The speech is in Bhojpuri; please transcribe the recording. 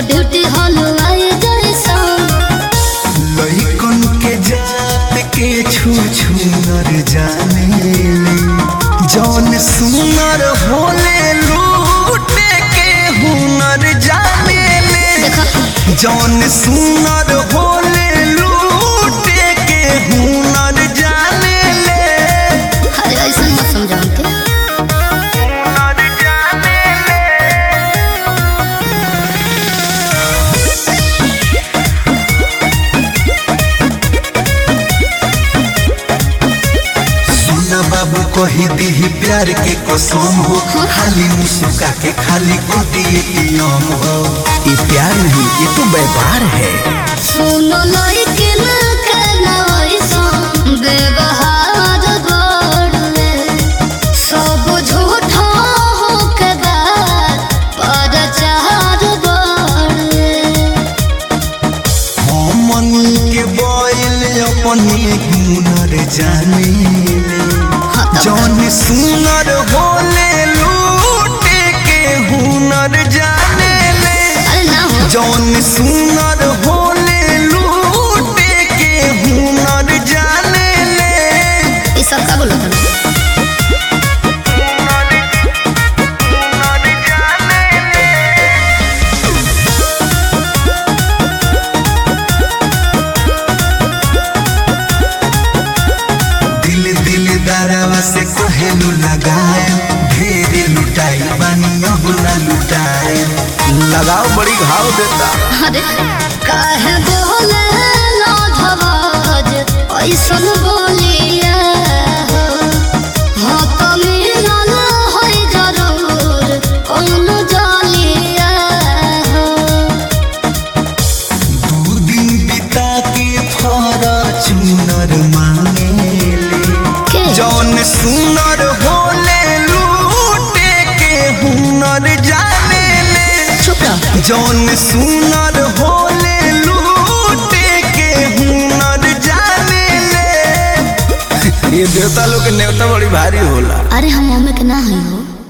ड्यूटी हलवाई जैसा लइकन के जात के छू छू नर जाने ले जौन सुनर होले लूटे के हुनर जाने ले देखा जौन सुनर होले लूटे के हुनर जाने ले अरे ऐसा मत समझाओ के हुनर जाने ले सुना बाबू कही दीही प्यार के कसम हो खाली मुस्का के खाली गोदी एटीएम हो ये प्यार नहीं ये तो व्यापार है सुनो लइके ना कहना ऐसा व्यवहार गड़ले सब झूठा हो के बात पर चार गड़ले हमन के बोल अपने हुनर जाने ले हाँ, तब जौन सुनर होले लूटे के हुनर जाने ले अरे ना हो जौन सुनर होले लूटे के हुनर जाने ले ये सब का बोलो तुम दिल दिल दरवा से कोहेलू लगाए ढेरे लुटाई बानी अब ना लुटाए लगाओ बड़ी घाव देता अरे काहे बोले ना धवाज ऐसन बोलिया हो हाँ तो मिलल होई जरूर कौन जालिया हो दू दिन बिता के फॉर्चूनर मांगे ले के जौन सुनर होले लूटे के हुनर जाने ले चुप रहो जौन सुनर होले लूटे के हुनर जाने ले ये देवता लोग के नेवता बड़ी भारी होला अरे हम मम्मी के ना हई हो